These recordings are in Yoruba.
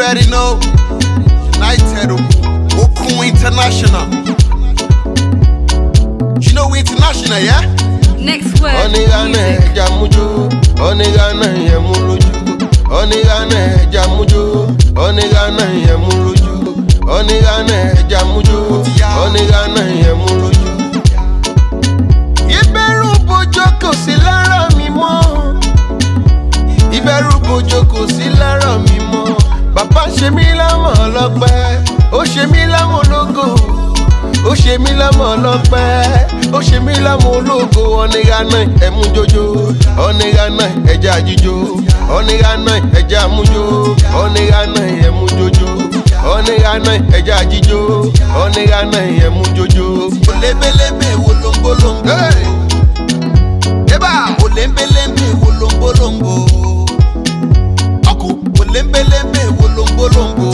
already know. United Okun International. You know we international, yeah? Next word. Onigana Music. ẹja mújó, onigana yẹn mú lójú. Onigana ẹja mújó, onigana yẹn mú lójú. Onigana ẹja mújó, onigana yẹn mú lójú. Ìbẹ̀rù bójó kò sí lára mi mọ́. Ìbẹ̀rù bójó kò sí lára mi mọ́. Bàbá ṣe mí lámọ̀ ọlọ́pẹ́, ó ṣe mí lámọ̀ ológo. Ó ṣe mí lámọ̀ ọlọ́pẹ́, ó ṣe mí lámọ̀ ológo. Ọ̀nìyànà ẹ̀mú jojo, ọ̀nìyànà ẹja jíjó. Ọ̀nìyànà ẹja mújó, ọ̀nìyànà ẹ̀mú jojo. Ọ̀nìyànà ẹja jíjó, ọ̀nìyànà ẹ̀mú jojo. Olébélémé wolombolombo. Eba! Olébélémé wolombolombo. Ọkù olébélémé wolombolombo.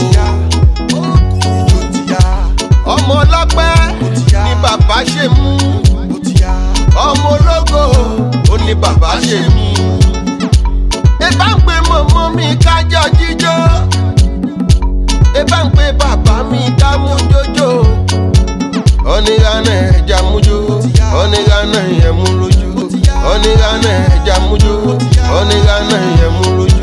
Ọmọ ọlọ́pẹ́ ni bàbá ṣe mú. Ọmọ ológo ó ní bàbá ṣe mú. Ebá ń pe mọ̀mọ́ mi kájọ jíjó. Ebá ń pe bàbá mi ká mú jójó. Ọ̀nìyànà ẹja mújó, ọ̀nìyànà yẹn mú lójú. Ọ̀nìyànà ẹja mújó, ọ̀nìyànà yẹn mú lójú.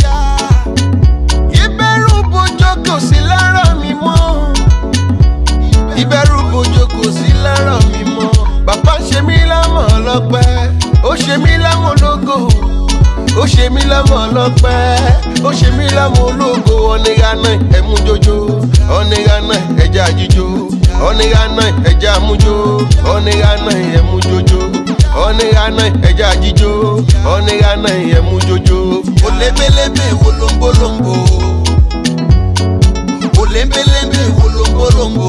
Ìbẹ̀rù bójó kò sí lára mi mọ́ ìbẹ̀rù bójó kò sí lára mi mọ́. bàbá ṣe mí lámọ̀ ọlọ́pẹ́ ó ṣe mí lámọ̀ ológo ó ṣe mí lámọ̀ ọlọ́pẹ́ ó ṣe mí lámọ̀ ológo ọ̀nìyànà ẹ̀mú jojo ọ̀nìyànà ẹja jíjó ọ̀nìyànà ẹja mújó ọ̀nìyànà ẹ̀mú jojo ọ̀nìyànà ẹja jíjó ọ̀nìyànà ẹ̀mú jojo. Olébélémé wolombolombo. Olébélémé wolombolombo.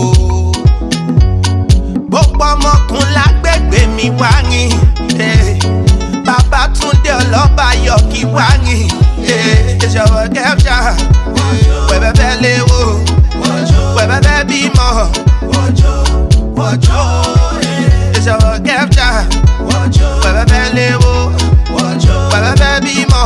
gbogbo ọmọkùn lágbègbè mi wá rìn eh. Babátúndé ọlọ́bàyọ̀ kí wá rìn eh. ìṣòro kẹfà wẹ̀bẹ̀bẹ̀ léwo wẹ̀bẹ̀bẹ̀ bímọ ìṣòro kẹfà wẹ̀bẹ̀bẹ̀ léwo wẹ̀bẹ̀bẹ̀ bímọ.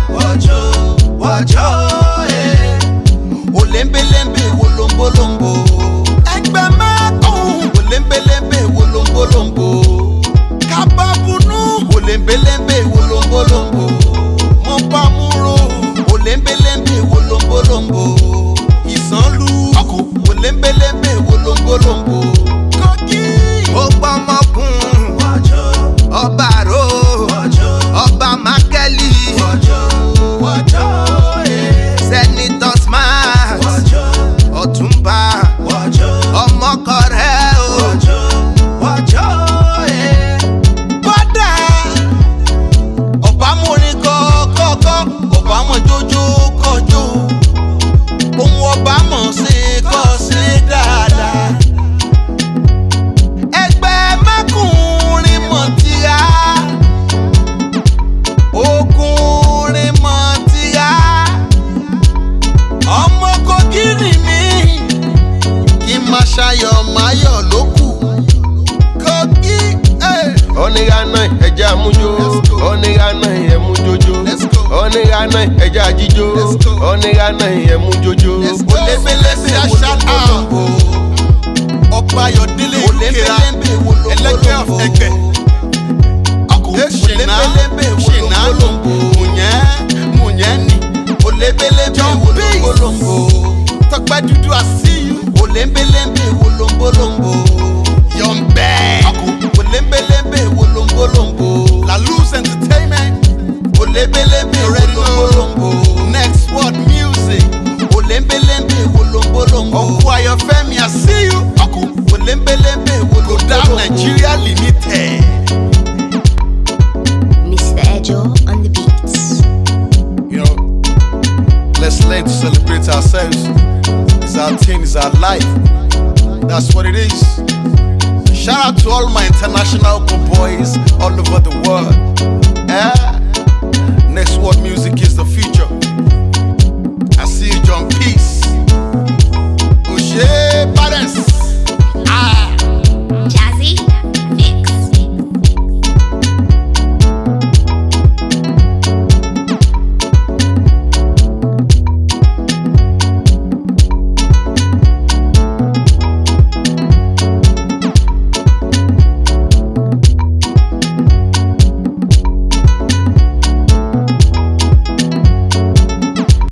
Olébélémé wolombolombo. Ẹgbẹ́ mẹ́kùn. Olébélémé wolombolombo. Kábàbùnú. Olébélémé wolombolombo. Mọ̀pámúrò. Olébélémé wolombolombo. Ìsànlú. Ọkọ̀. Olébélémé wolombolombo. Kọ́kí. gbogbo ọmọkùn ọba ro ọba mákẹ́lì sẹ́nitọ́ smart ọ̀túnba ọmọkọrẹ o. Bọ́dà. Ọ̀bámúrin kọ́kọ́kọ́. Ọ̀bámọ̀ jójó kọjó. Ohun ọ̀bámọ̀ ṣe kọ́ sí dáadáa. Ẹgbẹ́ mẹ́kùnrin mọ̀ tìra. Ogunrin mọ̀ tìra. Ọmọ kòkìrì mi. Kí n máa ṣayọ̀ máyọ̀ ló kù. Kòkí. Hey. ọ̀nìyànà ẹja mújó ọ̀nìyànà ẹ̀mú jojo Let's go. ọ̀nìyànà ẹja jíjó Let's go. ọ̀nìyànà ẹ̀mú jojo. Olébélémé aṣáná. Ọba Ayọ̀délé Ìkera. Ẹlẹ́gbẹ́ ọ̀fẹ́gbẹ́. Ṣìnà ṣìnà mùyẹ́ mùyẹ́ ni. Olébélémé wolombolombo. Tọ́pẹ́ dúdú àṣìyù. Olébélémé wolombolombo. Yọ̀ǹbẹ́. Olébélémé wolombolombo. La Luz Entertainment. Olébélémé wolombolombo. Next World Music. Olébélémé wolombolombo. Ọkọ Ayọ̀fẹ́mi I see you. Ọkọ Olébélémé wolombolombo. Godam Nigeria Limited. Mr. Ejo on the beats. You know, let's learn to celebrate ourselves. It's our thing, it's our life. That's what it is. Shout out to all my international good boys all over the world. Eh?